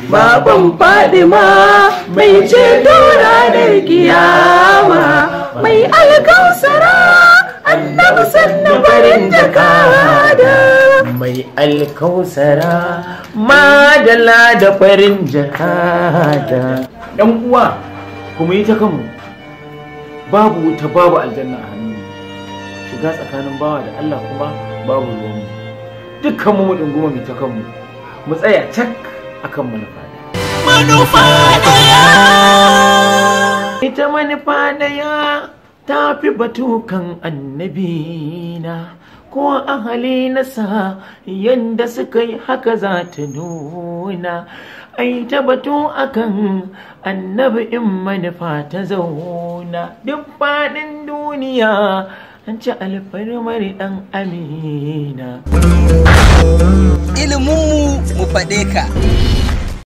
baban fadima mai ceto ranar kiyama mai alkausara annabi sannan farin jakada mai alkausara madala da farin jakada yan uwa kuma yi ta kanmu babu wuta babu aljanna a hannu shiga tsakanin bawa da Allah kuma babu ruwanmu dukkan mu dunguma mu ta kanmu mu tsaya cak akan manufa manufa daya ita manufa daya ta fi batukan annabina ko ahali nasa yadda suka yi haka za ta nuna ai ta batu akan annabi in manufa ta zauna duk faɗin duniya an ci alfarmar ɗan amina iliminmu mu faɗe ka